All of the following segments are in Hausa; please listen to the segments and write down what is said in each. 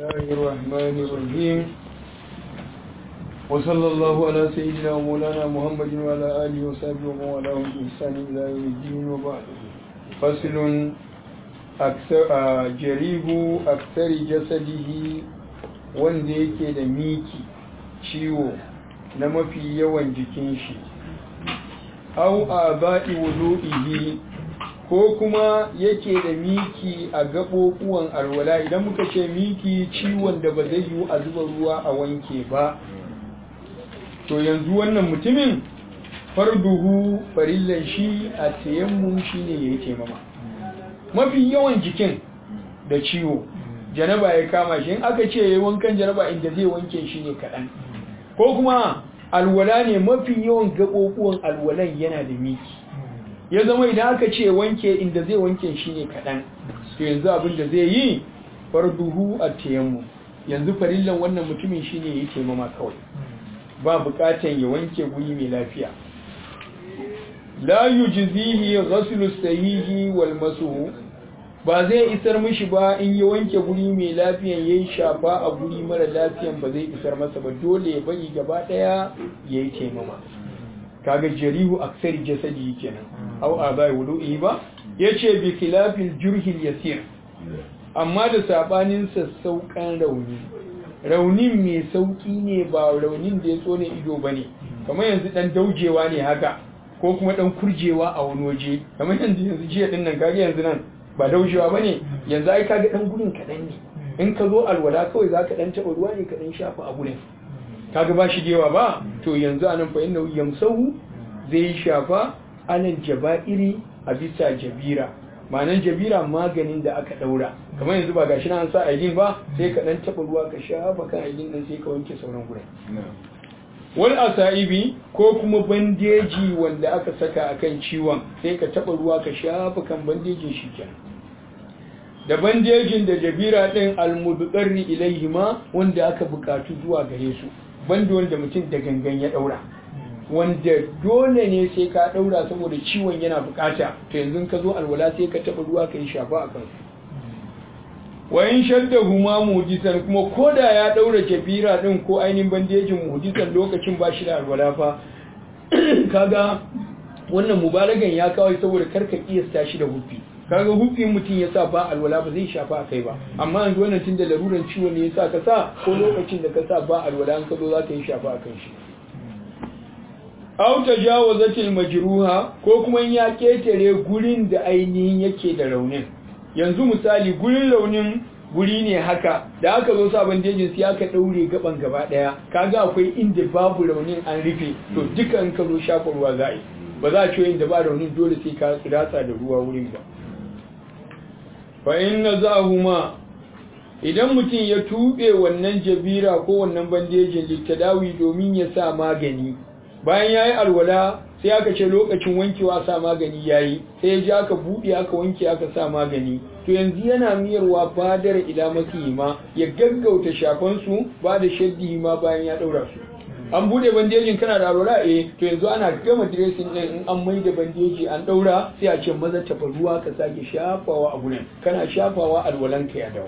الله الرحمن الرحيم وصلى الله على سيدنا ومولانا محمد وعلى آله وصحبه ومن والاه بإحسان إلى يوم الدين وبعد فصل أكثر جريب أكثر جسده wanda yake da miki ciwo na mafi yawan jikin shi au a ba'i wudu'ihi ko kuma yake da miki a gaɓoɓuwan alwala idan muka ce miki ciwon da ba zai yiwu a zuba ruwa a wanke ba to yanzu wannan mutumin farduhu farillan shi a tayammun shi ne ya yi taimama mafi yawan jikin da ciwo janaba ya kama shi in aka ce ya yi wankan janaba inda zai wanke shi ne kaɗan ko kuma alwala ne mafi yawan gaɓoɓuwan alwalan yana da miki ya zama idan aka ce wanke inda zai wanke shi ne kaɗan to yanzu abin da zai yi farduhu a tayammu yanzu farillan wannan mutumin shi ne ya yi taimama kawai ba buƙatan ya wanke guri mai lafiya la yujzihi ghaslu sahihi wal masuhu ba zai isar mishi ba in ya wanke guri mai lafiyan yayi shafa a guri mara lafiyan ba zai isar masa ba dole ya bari gaba daya yayi taimama kaga jarihu aksari jasadi kenan au abai wudu'i ba yace bi khilafil jurhil yasir amma da sabanin sassaukan rauni raunin mai sauki ne ba raunin da ya tsone ido bane kamar yanzu dan daujewa ne haka ko kuma dan kurjewa a wani waje kamar yanzu yanzu jiya din nan kaga yanzu nan ba daujewa bane yanzu ai kaga dan gudun kadan ne in ka zo alwala kawai zaka dan taba ruwa ne ka dan shafa a gurin kaga ba shi gewa ba to yanzu anan fa inna yamsahu zai shafa anan jaba'iri a bisa jabira ma'anan jabira maganin da aka daura kamar yanzu ba gashi na an sa aidin ba sai ka dan taba ruwa ka shafa kan aidin nan sai ka wanke sauran gurin wal asaibi ko kuma bandeji wanda aka saka akan ciwon sai ka taba ruwa ka shafa kan bandejin shi kenan da bandejin da jabira din almudqarri ilaihima wanda aka bukatu zuwa gare su banda wanda mutum da gangan ya daura wanda dole ne sai ka daura saboda ciwon yana bukata to yanzu ka zo alwala sai ka taba ruwa ka yi shafa a kansu wa in shadda huma mujisan kuma koda ya daura jabira din ko ainihin bandejin mujisan lokacin ba shi da alwala fa kaga wannan mubalagan ya kawai saboda karka kiyasta shi da hufi kaga hufin mutum ya sa ba alwala ba zai shafa a kai ba amma yanzu wannan tun da laruran ciwo ne ya sa ka sa ko lokacin da ka sa ba alwala an ka zo za ka yi shafa a kan shi aw tajawazatil majruha ko kuma ya ketare gurin da ainihin yake da raunin yanzu misali gurin raunin guri ne haka da aka zo sa bandejin sai aka daure gaban gaba daya kaga akwai inda babu raunin an rufe to duka in ka zo shafa ruwa za a yi ba za a ce inda ba raunin dole sai ka ratsa da ruwa wurin ba fa inna zahuma idan mutum ya tube wannan jabira ko wannan bandejin littadawi domin ya sa magani bayan yayi alwala sai aka ce lokacin wankewa sa magani yayi sai ya ji aka buɗe aka wanke aka sa magani to yanzu yana miyarwa badar ila ma ya gaggauta shafan su ba da shaddi ma bayan ya daura su an bude bandejin kana da alwala eh to yanzu ana gama dressing din in an maida bandeji an daura sai a ce maza tafa ruwa ka sake shafawa a gurin kana shafawa alwalan ka ya dawo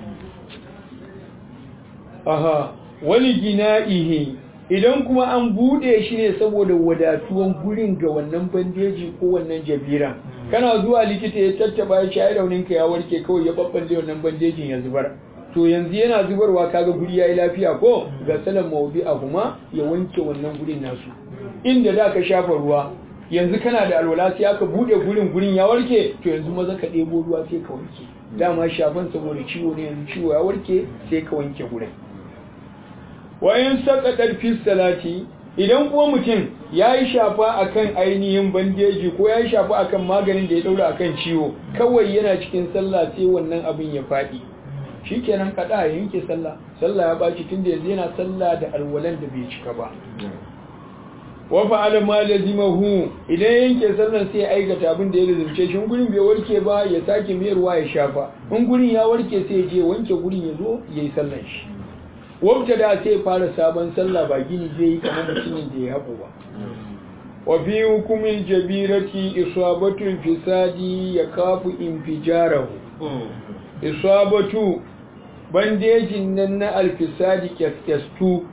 aha wani gina'ihi idan kuma an bude shi ne saboda wadatuwan gurin ga wannan bandeji ko wannan jabira kana zuwa likita ya tattaba ya shayi raunin ka ya warke kawai ya babballe wannan bandejin ya zubar to yanzu yana zubarwa kaga guri yayi lafiya ko ga salan mawdi a kuma ya wanke wannan gurin nasu inda da ka shafa ruwa yanzu kana da alwala sai aka bude gurin gurin ya warke to yanzu maza ka ɗebo ruwa sai ka wanke dama shafan saboda ciwo ne yanzu ciwo ya warke sai ka wanke gurin wayan saqatar fi salati idan kuma mutum yayi shafa akan ainihin bandeji ko yayi shafa akan maganin da ya daura akan ciwo kawai yana cikin sallah sai wannan abin ya fadi shikenan kada ya yanke sallah sallah ya baci tunda yanzu yana sallah da alwalan da bai cika ba wa fa'ala ma lazimahu idan yanke sallan sai aikata abin da ya lazimce shi gurin bai warke ba ya sake miyarwa ya shafa in gurin ya warke sai ya je wanke gurin ya zo yayi sallan shi wabta da sai fara sabon sallah ba gini zai yi kamar mutumin da ya haɓu ba wa fi hukumin jabirati isabatul fisadi ya kafu infijarahu isabatu bandejin nan na alfisadi kyaskestu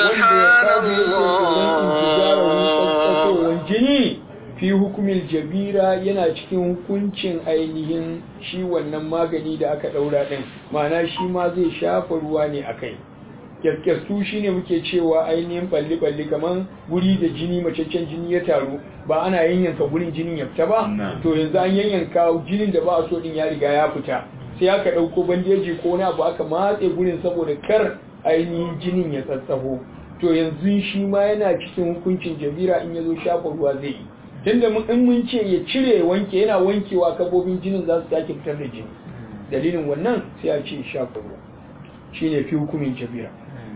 subhanallah jini fi hukumin jabira yana cikin hukuncin ainihin shi wannan magani da aka daura din ma'ana shi ma zai shafa ruwa ne akai kyaskestu shine muke cewa ainihin balli-balli kaman guri da jini macaccen jini ya taru ba ana yanyanka gurin jinin ya fita ba to yanzu an yanyanka jinin da ba a so din ya riga ya fita sai aka ɗauko bandeji ko wani abu aka matse gurin saboda kar ainihin jinin ya tsatsaho to yanzu shi ma yana cikin hukuncin jabira in ya zo shafa ruwa zai yi tunda in mun ce ya cire wanke yana wankewa kabobin jinin za su sake fitar da jini dalilin wannan sai a ce shafa ruwa shine fi hukumin jabira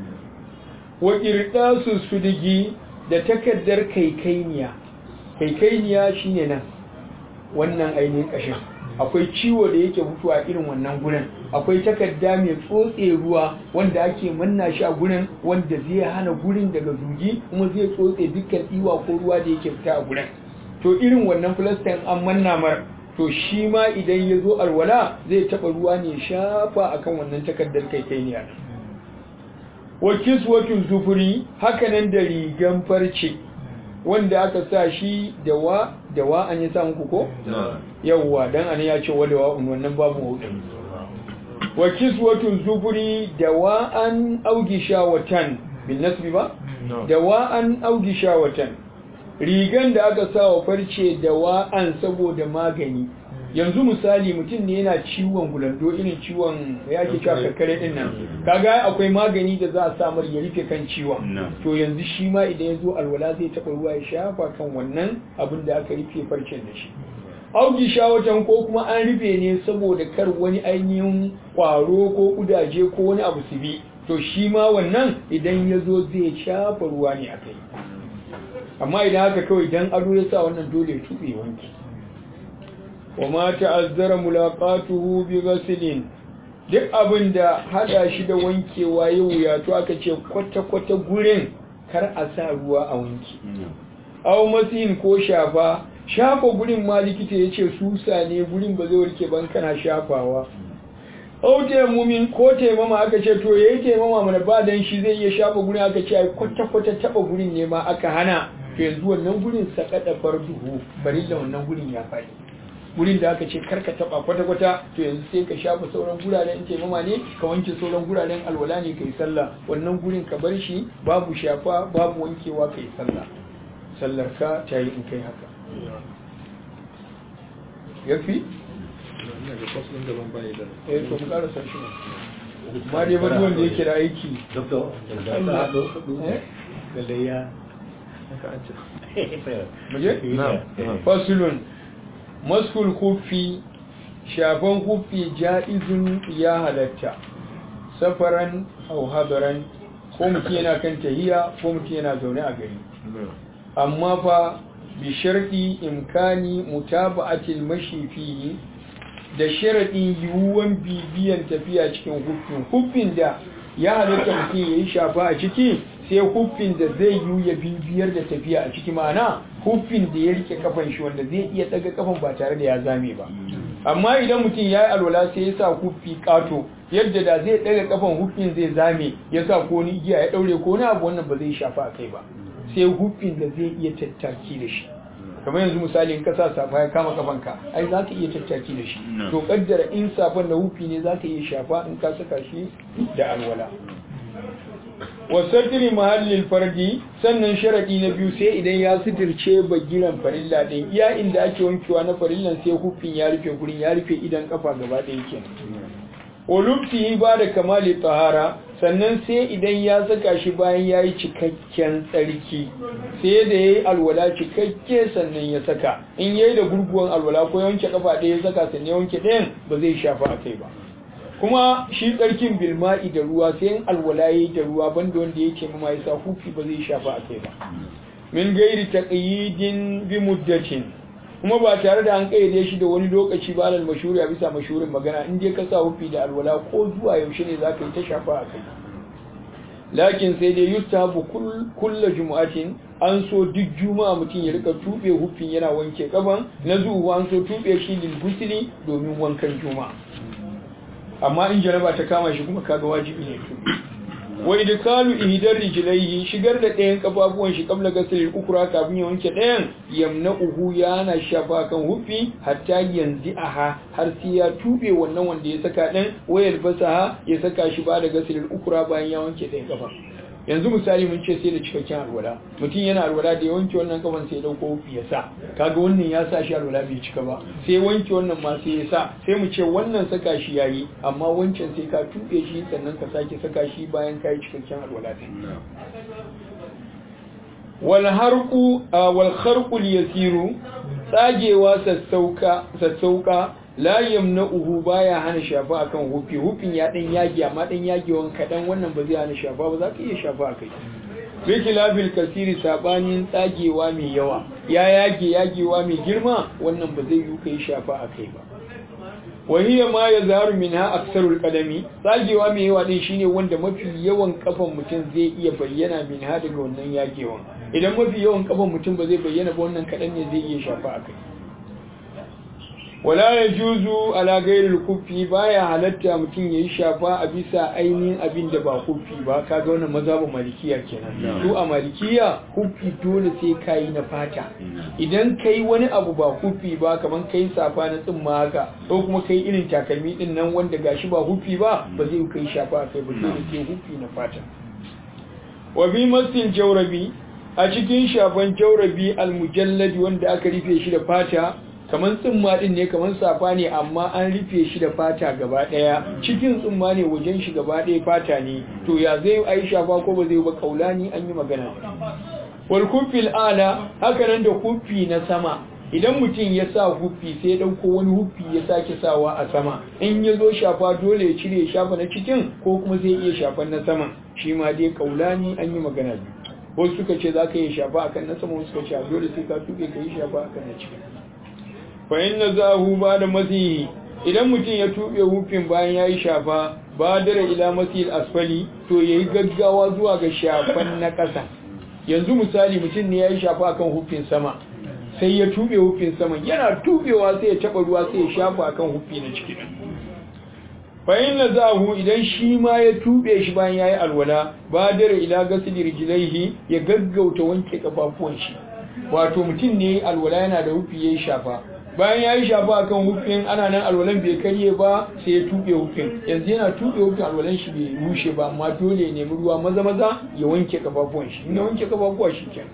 wa ƙirɗasu su digi da takardar kaikainiya kaikainiya shine nan wannan ainihin ƙashin akwai ciwo da yake mutuwa irin wannan gurin akwai takarda mai tsotse ruwa wanda ake manna shi a gurin wanda zai hana gurin daga zugi kuma zai tsotse dukkan iwa ko ruwa da yake fita a gurin to irin wannan filastin an manna mar to shi ma idan ya zo alwala zai taɓa ruwa ne shafa akan wannan takardar kaikainiya wa kiswatun zufuri hakanan da rigan farce wanda aka sa shi da wa da wa an yi sa muku ko yawwa dan an ya ce wada wa'un wannan babu hudu wa kiswatun zufuri da wa an augi shawatan bin nasbi ba da wa an augi shawatan rigan da aka sa wa farce da wa an saboda magani yanzu misali mutum ne yana ciwon gulando irin ciwon ya ke cewa kakkare din nan kaga akwai magani da za a samar ya rufe kan ciwon to yanzu shi ma idan ya zo alwala zai taɓa ruwa ya shafa kan wannan abin da aka rufe farcen da shi auki shawatan ko kuma an rufe ne saboda kar wani ainihin kwaro ko kudaje ko wani abu su bi to shi ma wannan idan ya zo zai shafa ruwa ne a kai amma idan haka kawai dan ado ya sa wannan dole ya tuɓe wanki wa ma ta'azzara mulaqatuhu bi ghaslin duk abin da hada shi da wankewa ya wuya to aka ce kwata kwata gurin kar a sa ruwa a wanki aw masin ko shafa shafa gurin ma likita yace susa ne gurin ba zai warke ban kana shafawa aw taimumin ko taimama aka ce to yayi taimama mana ba dan shi zai iya shafa gurin aka ce ai kwata kwata taba gurin ne ma aka hana to yanzu wannan gurin sakada farduhu bari da wannan gurin ya faɗi gurin da aka ce karka taba kwata-kwata to yanzu sai ka shafa sauran guraren in taimama ne ka wanke sauran guraren alwala ne kai sallah wannan gurin ka bar shi babu shafa babu wankewa kai sallah sallar ka ta yi in kai haka yafi eh to mu karasa shi ne ma dai ba wanda yake da aiki fasulun maskul kufi shafan kufi ja'izun ya halatta safaran au hadaran ko mutum yana kan tahiya ko mutum yana zaune a gari amma fa bi sharɗi imkani mutaba'atil mashi fihi da sharaɗin yiwuwan bibiyan tafiya cikin hufin hufin da ya halatta mutum ya yi shafa a ciki sai hufin da zai yi ya bibiyar da tafiya a ciki ma'ana hufin da ya rike kafan shi wanda zai iya daga kafan ba tare da ya zame ba amma idan mutum ya yi alwala sai ya sa hufi kato yadda da zai daga kafan hufin zai zame ya sa ko ni igiya ya daure ko na abu wannan ba zai shafa a kai ba sai hufin da zai iya tattaki da shi kamar yanzu misali in ka sa safa ya kama kafanka ai za ka iya tattaki da shi to kaddara in safan da hufi ne za ka iya shafa in ka saka shi da alwala wasatiri mahallin fardi sannan sharaɗi na biyu sai idan ya suturce bagiran farilla ɗin iya inda ake wankewa na farillan sai hufin ya rufe gurin ya rufe idan kafa gaba ɗaya ke olufti ba da kamali tahara sannan sai idan ya saka shi bayan ya yi cikakken tsarki sai da ya yi alwala cikakke sannan ya saka in ya yi da gurguwan alwala ko yanke kafa ɗaya ya saka sannan ya wanke ɗayan ba zai shafa a kai ba kuma shi tsarkin bilma'i da ruwa sai in alwala ya yi da ruwa banda wanda ya ce mama ya sa hufi ba zai shafa a kai ba min gairi taqyidin bi muddatin kuma ba tare da an kayyade shi da wani lokaci ba alal mashhuri a bisa mashhurin magana in dai ka sa hufi da alwala ko zuwa yaushe ne zaka yi ta shafa a kai lakin sai dai yustahabu kulla jumu'atin an so duk juma'a mutum ya rika tube hufin yana wanke kaban na zuwa an so tube shi lil gusli domin wankan juma'a amma in janaba ta kama shi kuma kaga wajibi ne tuɓe wa idkalu ihdar rijlaihi shigar da ɗayan kafafuwan shi kabla gasilil ukra kafin ya wanke ɗayan yamna'uhu yana shafa kan hufi hatta yanzu aha har sai ya tube wannan wanda ya saka ɗin wayar basaha ya saka shi ba da gasilil ukra bayan ya wanke ɗayan kafa yanzu misali mun ce sai da cikakken alwala mutum yana alwala da ya wanke wannan kafan sai ya dauko hufi ya sa kaga wannan ya sa shi alwala bai cika ba sai wanke wannan ma sai ya sa sai mu ce wannan saka shi yayi amma wancan sai ka tuɓe shi sannan ka sake saka shi bayan ka yi cikakken alwala din wal harqu wal kharqu yasiru tsagewa sassauka sassauka la yamna'uhu baya hana shafa akan hufi hufin ya dan yage amma dan yagewan kadan wannan ba zai hana shafa ba za ka iya shafa akai biki labil kasiri sabanin tsagewa mai yawa ya yage yagewa mai girma wannan ba zai yi kai shafa akai ba wahiya ma ya zaru minha aksarul qadami tsagewa mai yawa din shine wanda mafi yawan kafan mutum zai iya bayyana minha daga wannan yagewan idan mafi yawan kafan mutum ba zai bayyana ba wannan kadan ne zai iya shafa akai wala ya juzu ala gairil kufi baya halatta mutum yayi shafa a bisa ainihin abin da ba kufi ba kaga wannan mazhabin malikiya kenan to a malikiya kufi dole sai kai na fata idan kai wani abu ba kufi ba kaman kai safa na tsimma haka ko kuma kai irin takalmi din nan wanda gashi ba kufi ba ba zai kai shafa kai ba dole sai kufi na fata wa bi masin jawrabi a cikin shafan jawrabi almujalladi wanda aka rufe shi da fata kamar tsumma din ne kamar safa ne amma an rufe shi da fata gaba daya cikin tsumma ne wajen shi gaba daya fata ne to ya zai ai shafa ko ba zai ba kaulani an yi magana wal kufil ala haka nan da kufi na sama idan mutum ya sa hufi sai dauko wani hufi ya sake sawa a sama in ya zo shafa dole ya cire shafa na cikin ko kuma zai iya shafan na saman shi ma dai kaulani an yi magana wasu suka ce za ka yi shafa akan na sama wasu suka ce dole sai ka tuke ka yi shafa akan na cikin fa'in na zahu ba da masihi idan mutum ya tuɓe hufin bayan ya yi shafa ba dare ila masihil asfali to ya yi gaggawa zuwa ga shafan na ƙasa yanzu misali mutum ne ya yi shafa akan hufin sama sai ya tuɓe hufin sama yana tuɓewa sai ya taɓa ruwa sai ya shafa akan hufi na ciki fa'in na zahu idan shi ma ya tuɓe shi bayan ya yi alwala ba dare ila gasili rijilaihi ya gaggauta wanke kafafuwan shi wato mutum ne alwala yana da hufi ya yi shafa bayan ya yi shafa a kan hufin ana nan alwalan bai karye ba sai ya tuɓe hufin yanzu yana tuɓe hufin alwalan shi bai rushe ba amma dole ya nemi ruwa maza maza ya wanke kafafuwan shi in ya wanke kafafuwa shi ke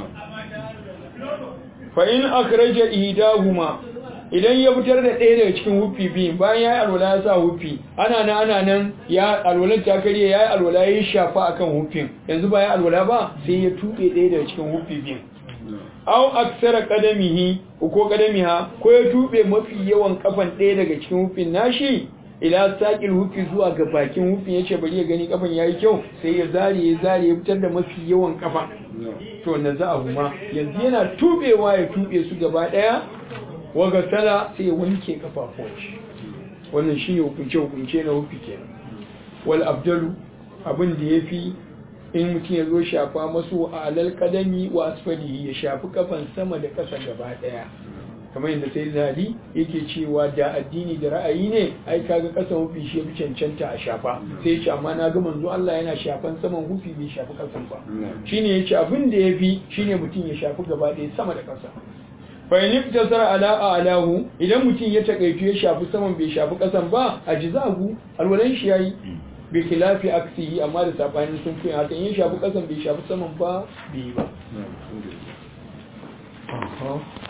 fa in akhraja ihdahuma idan ya fitar da ɗaya daga cikin hufi biyu bayan ya yi alwala ya sa hufi ana nan ana nan ya alwalan ta karye ya yi alwala ya yi shafa akan hufin yanzu ba ya alwala ba sai ya tuɓe ɗaya daga cikin hufi biyu aw aksara qadamihi ko qadamiha ko ya tube mafi yawan kafan ɗaya daga cikin hufin nashi ila saqil hufi zuwa ga bakin hufin yace bari ya gani kafan yayi kyau sai ya zare ya zare ya fitar da mafi yawan kafa to na za a huma yanzu yana tubewa ya tube su gaba daya waga sala sai ya wanke kafafuwan shi wannan shine hukunce hukunce na hufi kenan wal abdalu abin da yafi in mutum ya zo shafa masu a alal kadami wa asfalihi ya shafi kafan sama da ƙasa gaba ɗaya kamar yadda sai zadi yake cewa da addini da ra'ayi ne ai kaga ƙasan hufi shi yafi cancanta a shafa sai ya ce amma na ga manzo Allah yana shafan saman hufi bai shafi ƙasan ba shine ya ce abin da yafi shine mutum ya shafi gaba ɗaya sama da ƙasa fa in iftasar ala alahu idan mutum ya takaitu ya shafi saman bai shafi ƙasan ba a jizagu alwalan shi yayi bi khilafi aksihi amma da sabanin sun fi haka in shafi kasan bai shafi saman ba bai ba